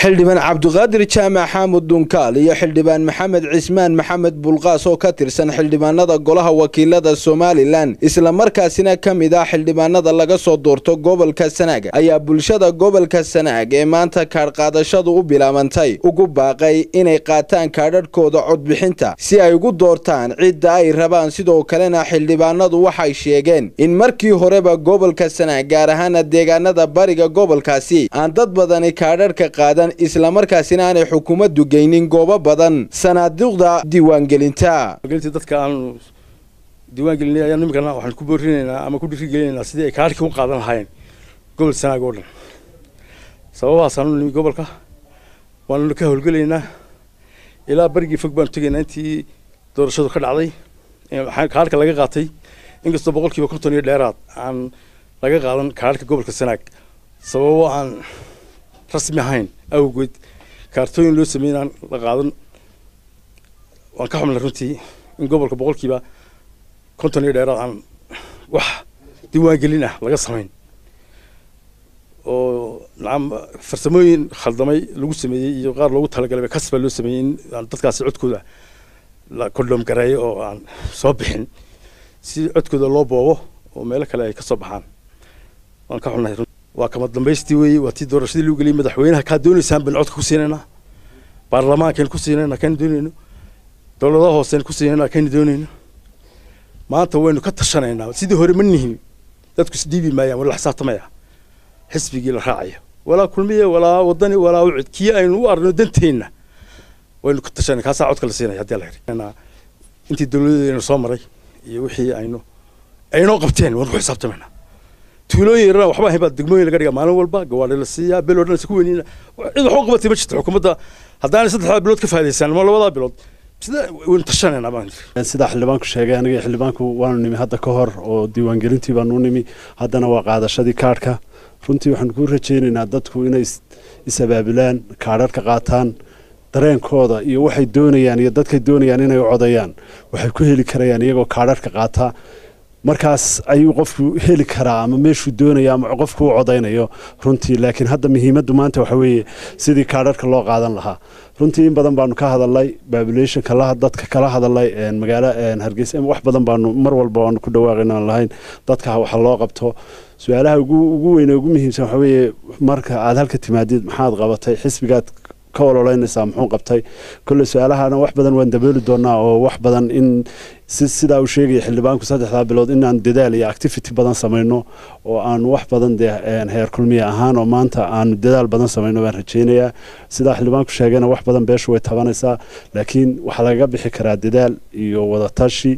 xildhibaan cabdiqaadir jaamac xaamud dunkaal iyo xildhibaan maxamed cismaan maxamed bulqaas oo ka tirsan xildhibaanada golaha wakiilada somalilan islamarkaasina ka mid ah xildhibaanada laga soo doorto gobolka sanaag ayaa bulshada gobolka sanaag ee maanta kaadhqaadashadu u bilaabantay ugu baaqay inay qaataan kaadhadhkooda codbixinta si ay ugu doortaan cidda ay rabaan sidoo kalena xildhibaanadu waxay sheegeen in markii horeba gobolka sanaag gaar ahaana deegaanada bariga gobolkaasi aan dad badani kaadhadhka qaadan islamarkaasina aanay xukuumaddu geynin goobo badan sanaaduuqda diiwaangelinta dadka aanu diiwaangelinay ayaan iminkana waxaan ku boorinaynaa ama ku dhiirigelinaynaa sidii ay kaadhkii u qaadan lahaayeen gobol sanaag oo dhan sababahaasaan u nimi gobolka waanuna ka howlgelaynaa ilaa barigii fog baanu tegaynaa intii doorashadu ka dhacday kaadhka laga qaatay inkastoo boqolkiiba konton iyo dheeraad aan laga qaadan kaadhka gobolka sanaag sababo aan rasmi ahayn awgeed kaartooyin loo sameeyey inaan la qaadan waan ka xumnay runtii in gobolka boqolkiiba konton iyo dheeraad aan wax diiwaangelin ah laga samayn oo nacam farsamooyin khaldamay lagu sameeyey iyo qaar loogu talagalay kasbaa loo sameeyey in aan dadkaasi codkooda la kondhom gareeyo oo aan soo bixin si codkooda loo boobo oo meelo kale ay ka soo baxaan waan ka xunnahay waa kama dambaystii weeye waa tii doorashadii lagu geliyay madaxweynaha kaa doonaysaan baynu codka ku siinaynaa baarlamaankaynu ku siinaynaa kaynu doonayno dowladaha hooseynu ku siinaynaa kaynu doonayno maanta waynu ka tashanaynaa sidii hore ma nihin dadku isdhiibi maayaan wala xisaabtamaya xisbigii la raacayo walaa kulmiye walaa wadani walaa ucid kii aynu u arno danteenna waynu ka tashanay kaasaa codka la siinaya haddii la yidhi intii dowladeedaynu soo maray iyo wixii aynu aynoo qabteen waynu ku xisaabtamaynaa tuulooyin yarana waxba ahayn baa degmooyin laga dhigaa maalin walba gawaadhi la siiyaa bel oo dhan isku weynina cid wax u qabatay ma jirto xukuumadda haddaanay saddexdaa bilood ka faa'idaysaan ama labadaa bilood sida waynu tashanayna baan sida xildhibaanku sheegay aniga xildhibaanku waanu nimi hadda ka hor oo diiwaangelintii baanu nimi haddana waa qaadashadii kaadhka runtii waxaanu ku rajaynaynaa dadku inay is-abaabulaan kaadharka qaataan dareenkooda iyo waxay doonayaan iyo dadkay doonayaan inay u codayaan waxay ku heli karayaan iyagoo kaadharka qaata markaas ayuu qofku heli karaa ama meeshuu doonaya ama qofku u codaynayo runtii laakiin hadda muhiimaddu maanta waxa weeye sidii kaadharka loo qaadan lahaa runtii in badan baanu ka hadalnay babulationka dadka kala hadalay magaalo hargeysa wax badan baanu mar walba waanu ku dhawaaqayna aan lahayn dadka waxa loo qabto su-aalaha ugu weyne ugu muhiimsan waxa weeye marka aad halka timaadid maxaad qabatay xisbigaad ka ololeynaysaa muxuu qabtay kolle su-aalahana wax badan waan dabooli doonaa oo wax badan in sidaa uu sheegaya xildhibaanku saddexdaa bilood inaan dadaal iyo activity badan samayno oo aan wax badan dee heer kulmiya ahaan oo maanta aanu dadaal badan samayno baan rajaynayaa sidaa xildhibaanku sheegayna wax badan beeshu way tabanaysaa laakiin waxaa lagaga bixi karaa dadaal iyo wadatashi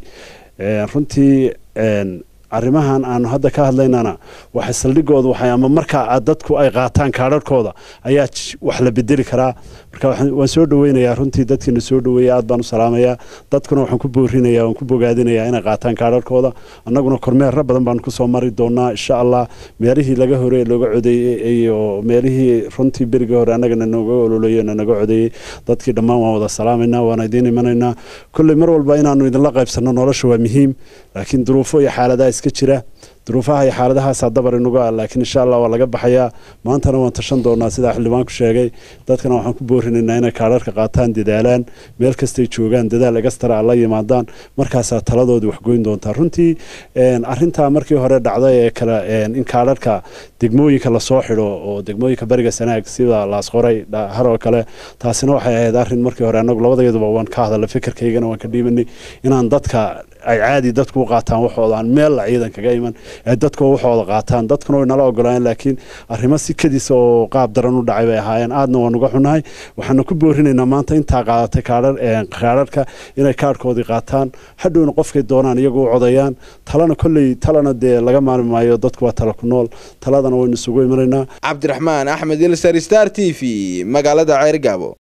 runtii arrimahan aanu hadda ka hadlaynana waxay saldhigoodu waxay ama markaa dadku ay qaataan kaadharhkooda ayaa wax la bedeli karaa marka waan soo dhaweynayaa runtii dadkiina soo dhaweeya aad baan u salaamayaa dadkuna waxaan ku boorinaya waan ku bogaadinayaa inay qaataan kaadharhkooda annaguna kormeerra badan baan kusoo mari doonaa insha allah meelihii laga hore looga codeeyey iyo meelihii runtii berigii hore annagana nooga ololeeyo naga codeeyey dadkii dhammaan waan wada salaamaynaa waan idiin imanaynaa kolley mar walba inaanu idinla qaybsanno nolosha waa muhiim laakiin duruufo iyo xaaladaha iska jira duruufaha iyo xaaladahaasaa dabar inuga ah laakiin insha allah waa laga baxayaa maantana waan tashan doonaa sidaa xildhibaanku sheegay dadkana waxaan ku boorinaynaa inay kaadharka qaataan dadaalaan meel kastay joogaan dadaal egastara la yimaadaan markaasaa taladoodii waxgoyn doontaa runtii arintaa markii hore dhacday ee kale in kaadharka degmooyinka lasoo xidho oo degmooyinka bariga sanaag sida laasqoray haroo kale taasina waxay ahayd arin markii hore anagu labadeeduba waan ka hadalay fikirkaygana waan ka dhiibanay inaan dadka ay caadi dadku u qaataan waxooda aan meel ciidan kaga iman ee dadku waxooda qaataan dadkuna way nala ogolayeen laakiin arrimo si kadiisa oo qaab daran u dhacay bay ahaayeen aadna waan uga xunahay waxaana ku boorinaynaa maanta intaa qaadatay kaadharka inay kaadhkoodii qaataan hadhowna qofkay doonaan iyagu u codayaan talana kolley talana dee laga maarmi maayo dadku waa tala ku nool taladana waynu isugu imanaynaa cabdiraxmaan axmed ilsar star t v magaalada ceergaabo